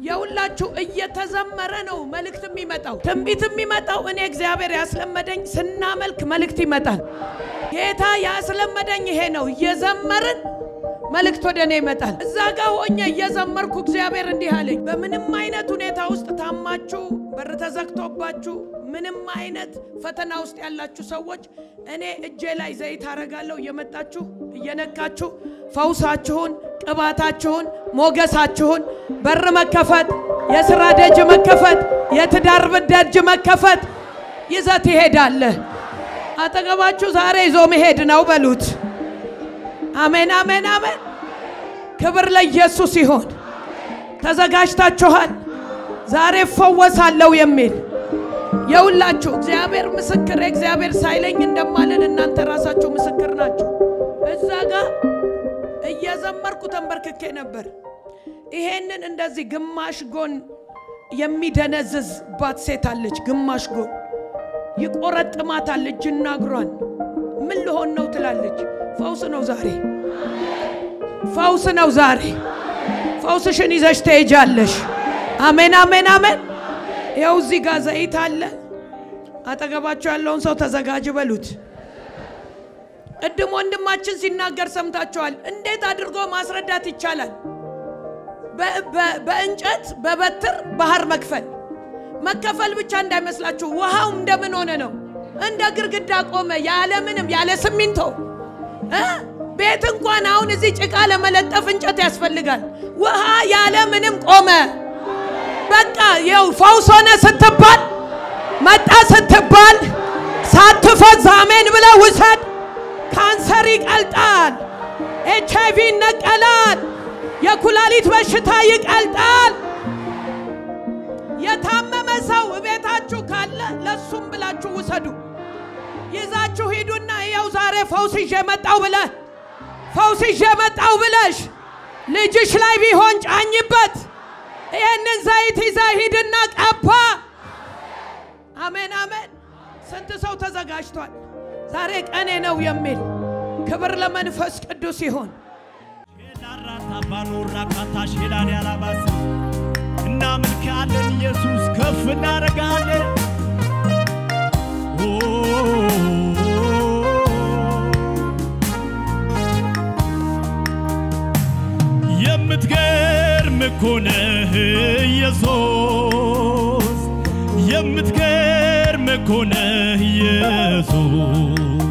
የሁላችሁ እየተዘመረ ነው መልእክት የሚመጣው። ትንቢት የሚመጣው እኔ እግዚአብሔር ያስለመደኝ ስናመልክ መልእክት ይመጣል። ጌታ ያስለመደኝ ይሄ ነው። እየዘመርን መልእክት ወደ እኔ ይመጣል። እዛ ጋር ሆኜ እየዘመርኩ እግዚአብሔር እንዲህ አለኝ፣ በምንም አይነት ሁኔታ ውስጥ ታማችሁ በር ተዘግቶባችሁ ምንም አይነት ፈተና ውስጥ ያላችሁ ሰዎች እኔ እጄ ላይ ዘይት አረጋለሁ። እየመጣችሁ እየነካችሁ ፈውሳችሁን፣ ቅባታችሁን፣ ሞገሳችሁን በር መከፈት፣ የስራ ደጅ መከፈት፣ የትዳር ደጅ መከፈት ይዘህ ትሄዳለህ። አጠገባችሁ ዛሬ ይዞ መሄድ ነው በሉት። አሜን፣ አሜን፣ አሜን። ክብር ለኢየሱስ ይሆን። ተዘጋጅታችኋል? ዛሬ እፈወሳለሁ የሚል የሁላችሁ እግዚአብሔር ምስክር እግዚአብሔር ሳይለኝ እንደማለን እናንተ ራሳችሁ ምስክር ናችሁ። እዛ ጋር እየዘመርኩ ተንበርክኬ ነበር። ይሄንን እንደዚህ ግማሽ ጎን የሚደነዝዝባት ሴት አለች። ግማሽ ጎን ይቆረጥማታል እጅና እግሯን። ምን ልሆን ነው ትላለች። ፈውስ ነው ዛሬ፣ ፈውስ ነው ዛሬ። ፈውስሽን ይዘሽ ትሄጃለሽ። አሜን፣ አሜን፣ አሜን። ይኸው እዚህ ጋር ዘይት አለ። አጠገባቸው ያለውን ሰው ተዘጋጅ በሉት። ቅድም ወንድማችን ሲናገር ሰምታችኋል። እንዴት አድርጎ ማስረዳት ይቻላል? በእንጨት በበትር ባህር መክፈል መከፈል ብቻ እንዳይመስላችሁ። ውሃው እንደምን ሆነ ነው? እንደ ግርግዳ ቆመ፣ ያለ ምንም ያለ ሲሚንቶ እ ቤት እንኳን አሁን እዚህ ጭቃ ለመለጠፍ እንጨት ያስፈልጋል። ውሃ ያለ ምንም ቆመ። በቃ ይኸው ፈውስ ሆነ ስትባል መጣ ስትባል ሳትፈዝ አሜን ብለህ ውሰድ። ካንሰር ይቀልጣል። ኤች አይቪ ይነቀላል። የኩላሊት በሽታ ይቀልጣል። የታመመ ሰው ቤታችሁ ካለ ለሱም ብላችሁ ውሰዱ። ይዛችሁ ሂዱና ይኸው ዛሬ ፈውስ ይዤ መጣው ብለህ ፈውስ ይዤ መጣው ብለሽ ልጅሽ ላይ ቢሆን ጫኝበት። ይህንን ዘይት ይዛ ሂድና ቀባ። አሜን አሜን። ስንት ሰው ተዘጋጅቷል? ዛሬ ቀኔ ነው የሚል ክብር ለመንፈስ ቅዱስ ይሁን። እናመልካለን ኢየሱስ ከፍ እናደርጋለን። የምትገርም እኮ ነህ ኢየሱስ፣ የምትገርም እኮ ነህ ኢየሱስ፣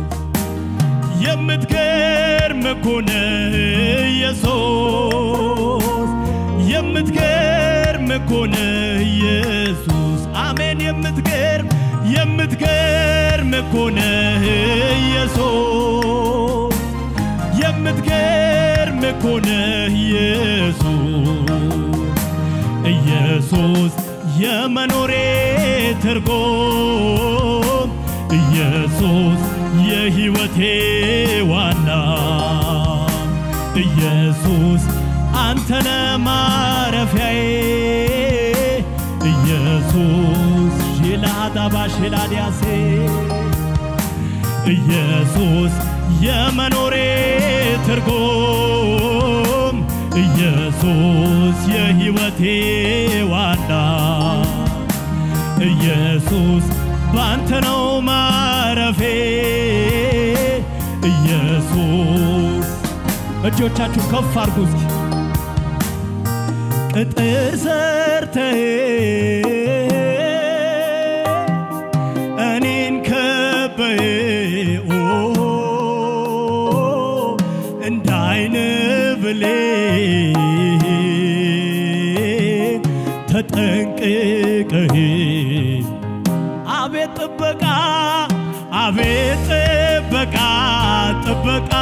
የምትገርም እኮ ነህ ኢየሱስ፣ የምትገርም እኮ ነህ ኢየሱስ። አሜን። የምትገርም የምትገርም እኮ ነህ ኢየሱስ የምትገርም እኮ ነህ ኢየሱስ ኢየሱስ የመኖሬ ትርጉም ኢየሱስ የሕይወቴ ዋና ኢየሱስ አንተነ ማረፊያዬ ኢየሱስ ሺላዳባ ሺላዲያሴ ኢየሱስ የመኖሬ ትርጉም ኢየሱስ የሕይወቴ ዋና ኢየሱስ ባንተ ነው ማረፌ ኢየሱስ እጆቻችሁ ከፍ አድርጉ እስኪ ቅጥር ሰርተህ እኔን ከበህ እንደ አይን ብሌን ተጠንቅቀህ አቤት ጥበቃ አቤት ጥበቃ ጥበቃ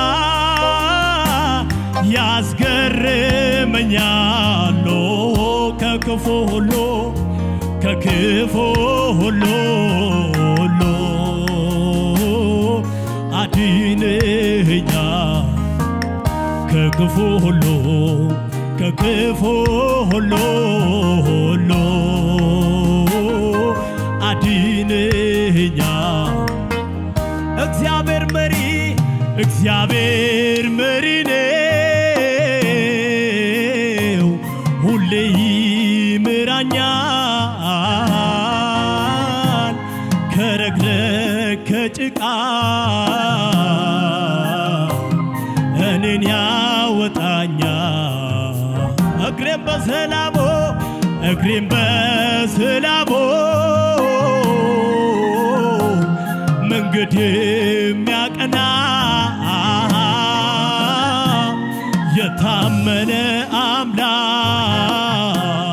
ያስገርመኛል ከክፉ ሁሉ ከክፉ ሁሉ ሁሉ አድነኸኛል ከክፉ ሁሉ ከክፉ ሁሉ ሁሉ አድነኸኛል እግዚአብሔር መሪ እግዚአብሔር መሪ ነው ሁሌ ይምራኛል ከረግረግ ከጭቃ እኔን ያወጣኛል እግሬም በሰላሞ እግሬም በሰላሞ መንገድ የሚያቀና የታመነ አምላክ